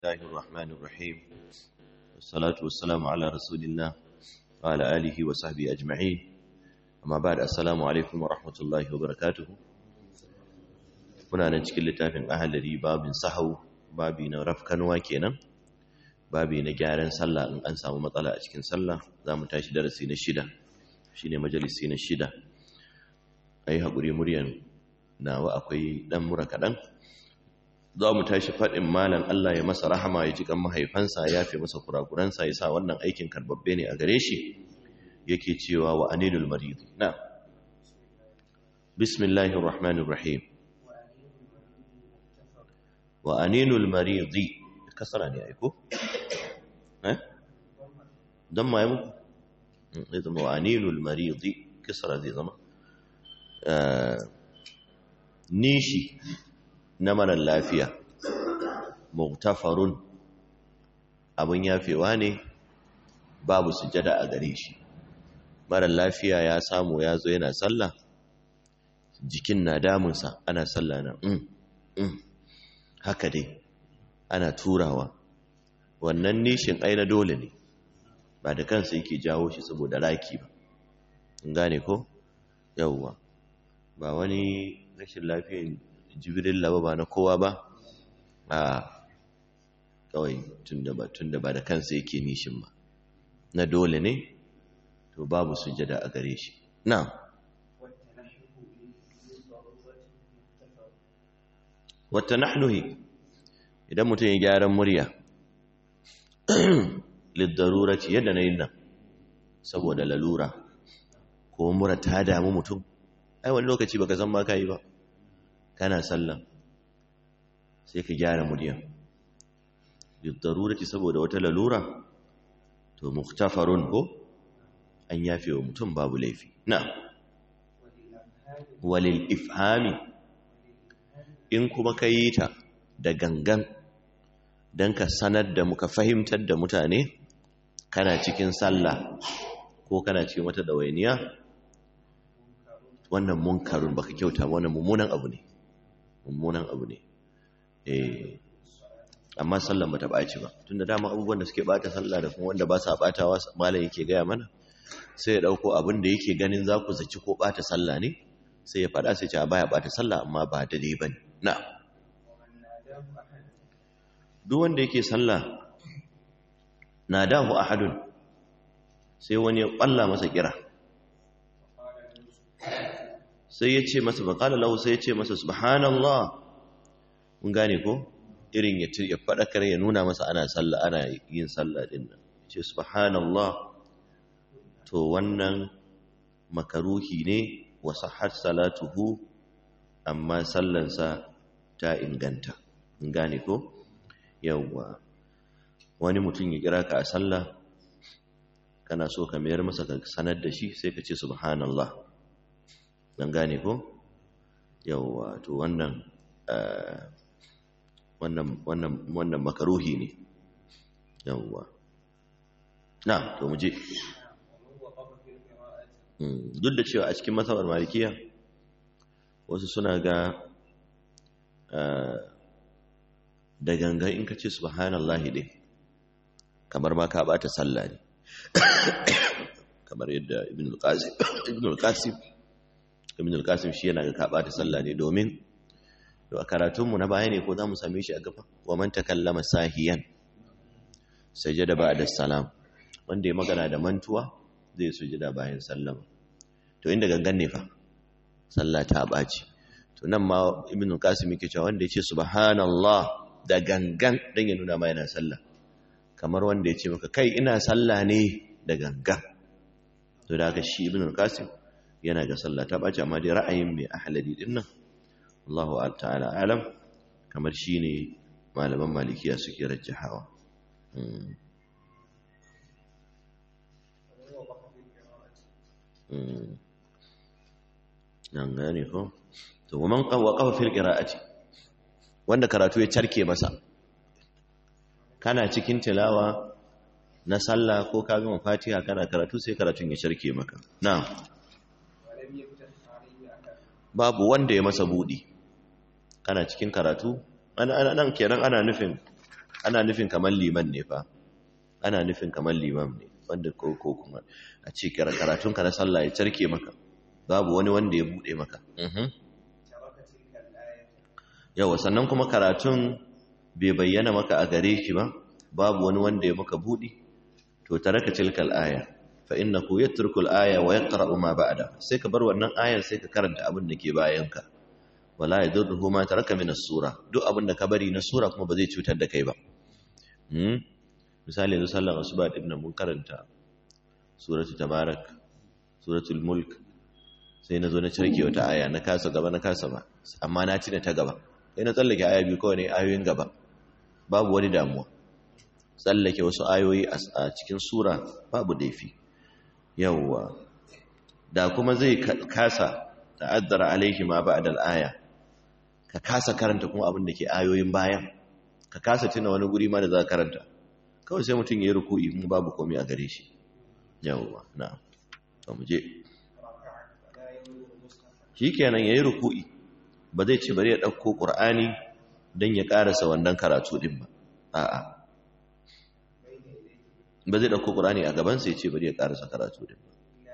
الله الرحمن الرحيم والصلاة والسلام على رسول الله وعلى آله وصحبه أجمعين أما بعد السلام عليكم ورحمة الله وبركاته muna nan cikin littafin ahalari babin sahau babi na rafkanwa kenan babi na gyaran sallah in an samu matsala a cikin sallah za mu tashi darasi na shida shine majalisi na shida a yi haƙuri muryan nawa akwai ɗan mura kaɗan za mu tashi faɗin malam Allah ya masa rahama ya ji kan mahaifansa ya fi masa kurakuransa ya sa wannan aikin karbabbe ne a gare shi yake cewa wa anilul marid na bismillahir rahmanir rahim wa aninul maridi kasara ne aiko eh dan ma yamu zai zama wa aninul maridi kasara zai zama nishi na marar lafiya muktafarun abin yafewa ne babu sujada a gare shi marar lafiya ya samu ya zo yana sallah jikin na damunsa ana sallah na mm, mm. haka dai ana turawa wannan nishin aina dole ne ba da kansa yake jawo shi saboda raki ba gane ko yauwa ba wani rashin lafiyan jibirin laba ba na kowa ba a kawai tunda ba tunda ba da kansa yake nishin ba na dole ne to babu sujada a gare shi na wata nahnuhi idan mutum ya gyaran murya liddarura ce yadda na yin nan saboda lalura ko mura ta damu mutum ai wani lokaci baka san ma yi ba kana sallan sai ka gyara murya liddarurati saboda wata lalura to muktafarun ko an yafe wa mutum babu laifi na walil ifhami in kuma ka yi ta da gangan don ka sanar da muka fahimtar da mutane kana cikin sallah ko kana cikin wata dawainiya wannan munkarun baka kyauta wannan mummunan abu ne mummunan abu ne eh amma sallan bata ɓaci ba tunda dama abubuwan da suke bata sallah da kuma wanda ba sa batawa malam yake gaya mana sai ya dauko abin da yake ganin za ku zaci ko bata sallah ne sai ya faɗa sai ce a baya bata sallah amma ba daidai bane na duk wanda yake sallah nadahu ahadun sai wani ya ƙwalla masa kira sai ya ce masa faƙala lahu sai ya ce masa subhanallah mun gane ko irin ya faɗakar ya nuna masa ana sallah ana yin sallah din nan ce subhanallah to wannan makaruhi ne wa sahhat salatuhu amma sallansa ta inganta mun gane ko yawwa wani mutum ya kira ka a sallah kana so ka mayar masa ka sanar da shi sai ka ce subhanallah dan gane ko yawwa to wannan wannan wannan wannan makaruhi ne yawwa na to mu je duk da cewa a cikin masabar malikiya wasu suna ga da gangan in ka ce subhanallahi dai kamar ma ka bata sallah ne kamar yadda ibn al-qasim ibn al-qasim ibn al-qasim shi yana ga ka bata sallah ne domin to a karatunmu na baya ne ko za mu same shi a gaba wa man takallama sahiyan sajada ba'da salam wanda ya magana da mantuwa zai sujada bayan sallama to inda gangan ne fa sallah ta baci to nan ma ibnu qasim yake cewa wanda yace subhanallah da gangan dan ya nuna ma yana sallah kamar wanda yace maka kai ina sallah ne da gangan to da haka shi ibnu qasim yana ga sallah ta baci amma dai ra'ayin mai ahladi din nan Allahu ta'ala alam kamar shine malaman malikiya suke rajjahawa nan gane ko to man waqafa fil qira'ati wanda karatu ya carke masa kana cikin tilawa na sallah ko ka gama fatiha kana karatu sai karatun ya carke maka na'am babu wanda ya masa budi kana cikin karatu ana nan kenan ana nufin ana nufin kamar liman ne fa ana nufin kamar liman ne wanda ko ko kuma a ce karatun ka na sallah ya carke maka babu wani wanda ya bude maka yawa sannan kuma karatun bai bayyana maka a gare shi ba babu wani wanda ya maka budi to taraka tilkal aya fa innahu yatruku al-aya wa yaqra'u ma ba'da sai ka bar wannan ayar sai ka karanta abin da ke bayan ka wala yadurruhu ma taraka min as-sura duk abin da ka bari na sura kuma ba zai cutar da kai ba hmm misali yanzu sallar asuba din nan mun karanta suratul tabarak suratul mulk sai na zo na cirke wata aya na kasa gaba na kasa ba amma na cina ta gaba sai na tsallake aya biyu kawai ne ayoyin gaba babu wani damuwa tsallake wasu ayoyi a cikin sura babu daifi yawwa da kuma zai kasa ta'addara alaihi ma ba'da al-aya ka kasa karanta kuma abin da ke ayoyin bayan ka kasa tuna wani guri ma da za ka karanta kawai sai mutum ya yi ruku'i kuma babu komai a gare shi yawwa na to mu je shikenan yayi ruku'i ba zai ce bari ya dauko qur'ani dan ya karasa wannan karatu din ba a'a ba zai ɗauko ƙurani a gabansa ya ce bari ya ƙarasa karatu din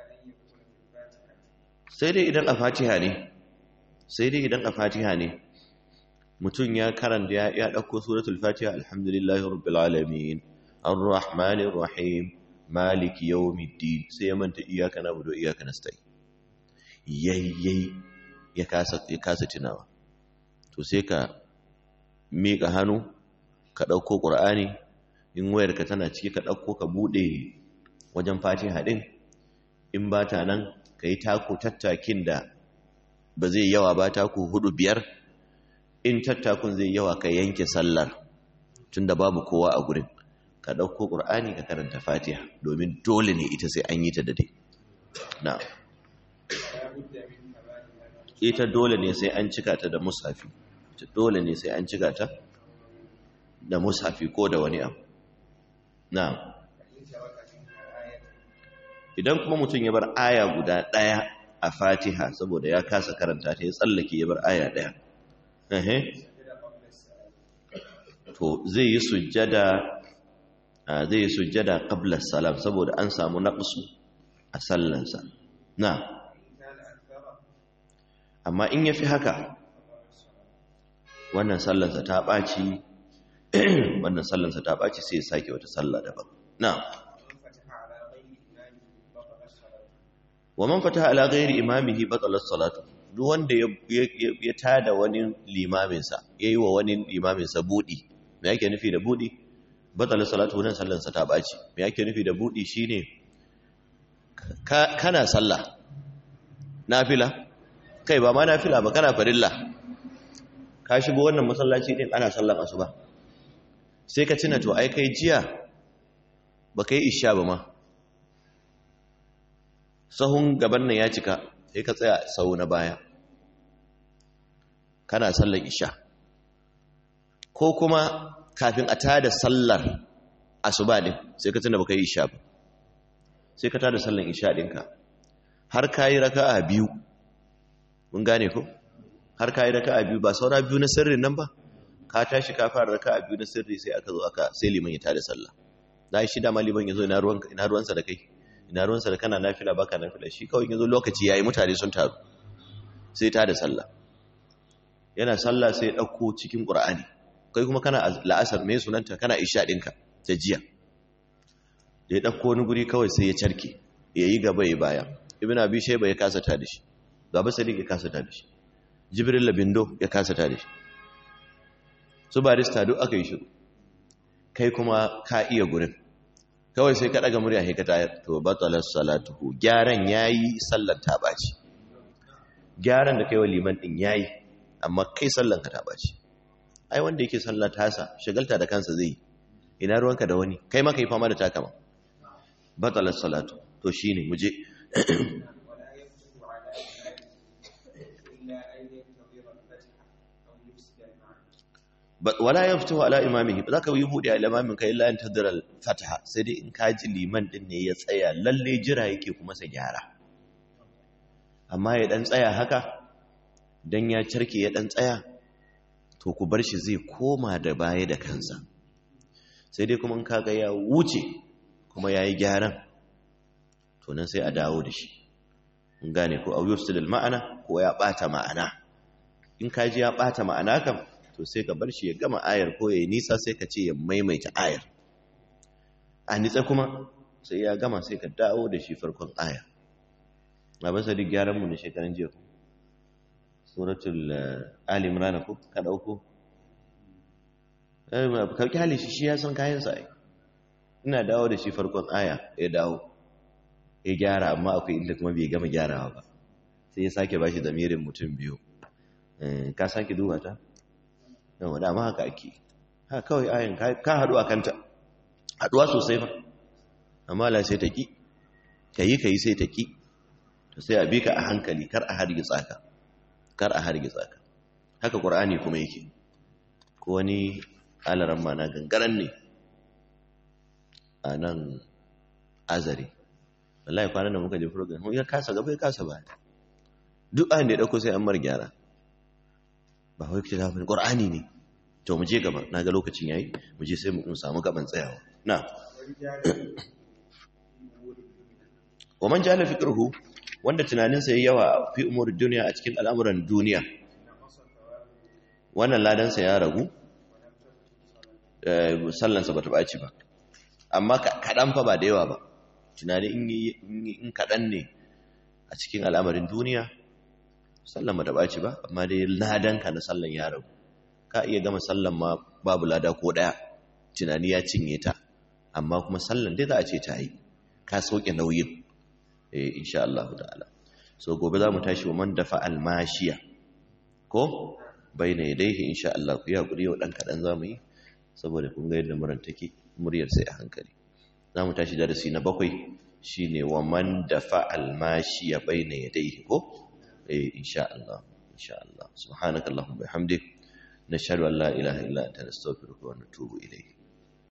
sai dai idan a fatiha ne sai dai idan a fatiha ne mutum ya karanta ya ya ɗauko suratul fatiha alhamdulillahi rabbil alamin arrahmanir rahim maliki yawmiddin sai ya manta iyyaka na'budu wa iyyaka nasta'in yayyai ya kasa ya kasa tunawa to sai ka miƙa hannu ka ɗauko ƙur'ani in wayarka tana ciki ka ɗauko ka buɗe wajen fatiha ɗin in ba ta nan ka yi tako tattakin da ba zai yawa ba taku hudu biyar in tattakun zai yawa ka yanke sallar tun da babu kowa a gurin ka ɗauko ƙur'ani ka karanta fatiha domin dole ne ita sai an yi ta da dai na ita dole ne sai an cika ta da mushafi dole ne sai an cika ta da mushafi ko da wani abu na idan kuma mutum ya bar aya guda ɗaya a fatiha saboda ya kasa karanta ta ya tsallake ya bar aya ɗaya to zai yi sujjada zai yi sujjada qabla salam saboda an samu naqsu a sallansa na amma in yafi haka wannan sallansa ta ɓaci wannan sallansa ta ɓaci sai ya sake wata sallah daban na wa man fataha ala ghairi imamihi batalat salatu duk wanda ya tada wani limamin sa yayi wa wani limamin sa budi me yake nufi da budi batalat salatu wannan sallansa ta ɓaci me yake nufi da budi shine kana sallah nafila kai ba ma nafila ba kana farilla ka shigo wannan masallaci din ana sallan asuba sai ka tuna to ai kai jiya ba kai isha ba ma sahun gaban nan ya cika sai ka tsaya sau na baya kana sallar isha ko kuma kafin a tada sallar asuba din sai ka tuna ba kai isha ba sai ka tada sallar isha ɗinka har ka yi raka'a biyu mun gane ko har ka yi raka'a biyu ba saura biyu na sirrin nan ba ka tashi ka fara raka'a biyu na sirri sai aka zo aka sai liman ya tada sallah da shi da maliban yazo ina ruwan ina ruwansa da kai ina ruwansa da kana nafila baka nafila shi kawai yazo lokaci yayi mutane sun taru sai tada sallah yana sallah sai ya dauko cikin qur'ani kai kuma kana la'asar me sunanta kana isha dinka ta jiya da ya dauko wani guri kawai sai ya carke yayi gaba yayi baya ibnu abi shayba ya kasa tada shi gaba sadiq ya kasa tada shi jibril labindo ya kasa tada shi su barista duk aka yi shiru kai kuma ka iya gurin kawai sai ka daga murya haika tayar to batalar salatuhu gyaran yayi sallar ta baci gyaran da kai wa liman din yayi amma kai sallan ka ta baci ai wanda yake sallar tasa shagalta da kansa zai ina ruwanka da wani kai ma kai fama da takama batalar salatu to shine muje wala ya fito ala imamihi ba za ka yi buɗe a limamin ka illa in tadira fataha sai dai in kaji liman din ne ya tsaya lalle jira yake kuma sa gyara amma ya dan tsaya haka dan ya carke ya dan tsaya to ku bar shi zai koma da baya da kansa sai dai kuma in kaga ya wuce kuma yayi gyaran to nan sai a dawo da shi in gane ko au yufsidul ma'ana ko ya bata ma'ana in ka ji ya bata ma'ana kam to sai ka bar shi ya gama ayar ko ya nisa sai ka ce ya maimaita ayar a nitsa kuma sai ya gama sai ka dawo da shi farkon aya a basa duk gyaran mu na shekaran jiya ko suratul ali imran ko ka dauko eh ka kyale shi shi ya san kayan sa ina dawo da shi farkon aya ya dawo ya gyara amma akwai inda kuma bai gama gyarawa ba sai ya sake bashi zamirin mutum biyu ka sake duba ta yawa dama haka ake ha kawai ayin ka haɗu a kanta haɗuwa sosai ba amma la sai ta ƙi ka yi ka yi sai ta ƙi to sai a bi ka a hankali kar a hargitsa ka kar a hargitsa ka haka ƙur'ani kuma yake ko wani alaran ma na gangaren ne a nan azari wallahi kwanan da muka je program ya kasa gaba ya kasa baya duk ayin da ya dauko sai an mar gyara ba wai kace gafin qur'ani ne to mu je gaba naga lokacin yayi mu je sai mu samu gaban tsayawa na wa man jala fiqruhu wanda tunaninsa yayi yawa fi umur duniya a cikin al'amuran duniya wannan ladansa ya ragu sallansa bata baci ba amma kaɗan fa ba da yawa ba tunani in kaɗan ne a cikin al'amarin duniya sallan ba da ɓaci ba amma dai ladanka na sallan ya rabu ka iya gama sallan ma babu lada ko ɗaya tunani ya cinye ta amma kuma sallan dai za a ce ta yi ka sauke nauyin eh insha Allah ta'ala so gobe za mu tashi wa man dafa almashiya ko bai na yadaihi insha Allah ku yi haƙuri yau ɗan kaɗan za mu yi saboda kun ga yadda muran take muryar sai a hankali za mu tashi darasi na bakwai shi ne wa man dafa almashi ya bai na yadaihi ko eh insha Allah insha Allah subhanakallahumma bihamdik nashhadu an la ilaha illa anta nastaghfiruka wa natubu ilayk